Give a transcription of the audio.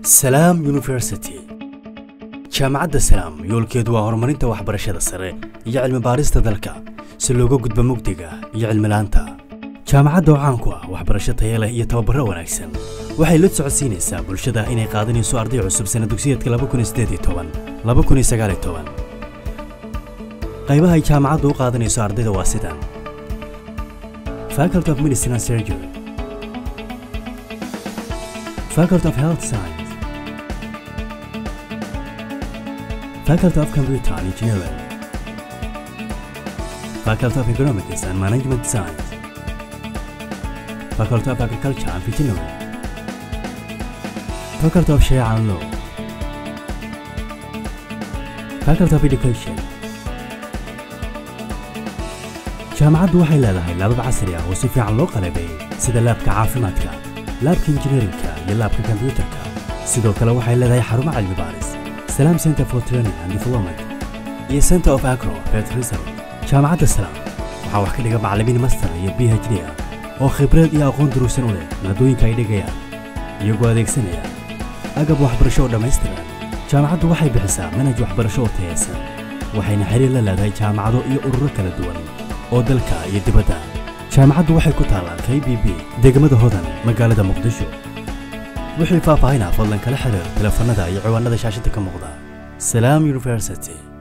salaam university jaamacadda salaam yoolkeedu waa horumarinta waxbarashada sare iyo cilmi baarista dalka si looga gudbo mugdiga iyo cilmilaanta jaamacadda oo caan ku ah waxbarasho taya leh iyo tababaro wanaagsan waxay la socodsiinaysaa bulshada inay qaadanayso arday cusub sana dugsiyeedka qaybaha ay jaamacaddu u qaadanayso ardayda waa sidan faculty of medicine and surgery faculty of health science faculty of computer and engineering faculty of economics and management science faculty of agriculture and veterinary faculty of sharia and law faculty of education jaamacaddu waxay leedahay laabab casri ah oo si fiican loo qalabeeyey sida laabka caafimaadka laabka injineerinka iyo laabka kombiyuutarka sidoo kale waxay leedahay xarumo cilmi baaris salaam center for training and development iyo center of agro pet research jaamacadda salaam waxaa wax ka dhiga macallimiin master iyo b h d ah oo khibrad iyo aqoon duruusan u leh maadooyinka ay dhigayaan iyagoo adeegsanaya agab waxbarasho oo dhammaystiran jaamacaddu waxay bixisaa manhaj waxbarasho oo tayaysan waxayna xiriir la leedahay jaamacado iyo ururo kala duwan oo dalka iyo dibadda jaamacaddu waxay ku taallaa k b b degmada hodan magaalada muqdisho wixii faahfaahinaa fadlan kala xiriir teleefannada iyo ciwaanada shaashadda ka muuqda salaam university